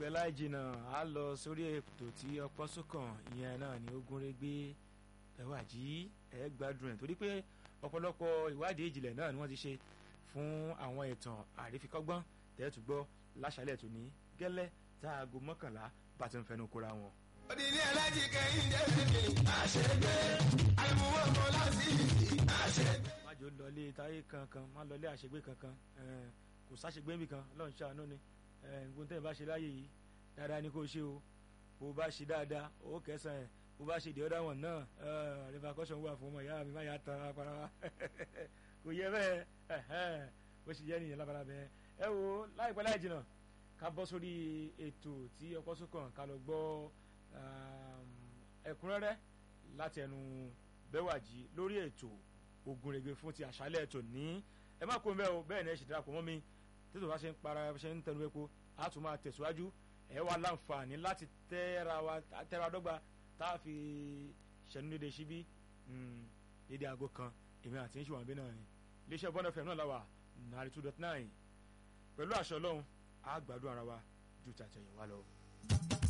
láìpẹ́ láì jìnnà á lọ sórí ètò tí ọpọ́n sókàn ìyẹn náà ni Ògúnrégé Bẹ́wàjí ẹ gbádùn ẹ̀ torí pé ọ̀pọ̀lọpọ̀ ìwádìí ìjìnlẹ̀ náà ni wọ́n ti ṣe fún àwọn ìtàn àrífikọ́gbọ́n tẹ́tùgbọ́ láṣálẹ̀ tó ní gẹ́lẹ́ tá aago mọ́kànlá bá ti ń fẹnu kóra wọn. Odidi alájí kẹ́yìn dẹ́sìkì àṣegbé àìmúwò kan láti àṣegbé. má jò lọlé táyé kankan má lọlé àṣegbé kankan ẹn, kò sáṣegbé níbì kan Ọlọ́run ṣàánú ni gbogbo tẹ́yìn bá ṣe láàyè yìí dáadáa ni kò ṣe o bó bá ṣe dáadáa ó kẹsàn-án ẹ̀ bó bá ṣe the other one náà repercussion wà fún ọmọ ìyá mi má yà tán apara wa kò yẹ bẹ́ẹ̀ bó ṣe jẹ́ nìyẹn lábala bẹ́ẹ̀ ẹ wo láìpẹ́ láì jìnnà ká bọ́ sórí ètò tí ọkọ̀ sókàn ká lọ gbọ́ ẹ̀kúnrẹ́rẹ́ láti ẹnu Bẹ́wàjí lórí ètò Ògúnrégé fún ti àṣálẹ̀ ètò ní ẹ má kó ń bẹ́ẹ̀ o bẹ́ẹ̀ ni ẹ ṣì darapọ̀ mọ́ mi tètò bá ṣe ń para ṣe ń tẹnu epo a tún máa tẹ̀síwájú ẹ wá láǹfààní láti tẹ́ra wa tẹ́ra dọ́gba tá a fi ṣẹ̀nu dédé síbí dédé aago kan èmi àti ń ṣùwọ̀n bí náà ni iléeṣẹ́ bọ́nà fm náà la wà nàrí two dot nine pẹ̀lú àṣọ ọlọ́run a gbádùn ara wa ju tàtẹ̀yìn wa lọ.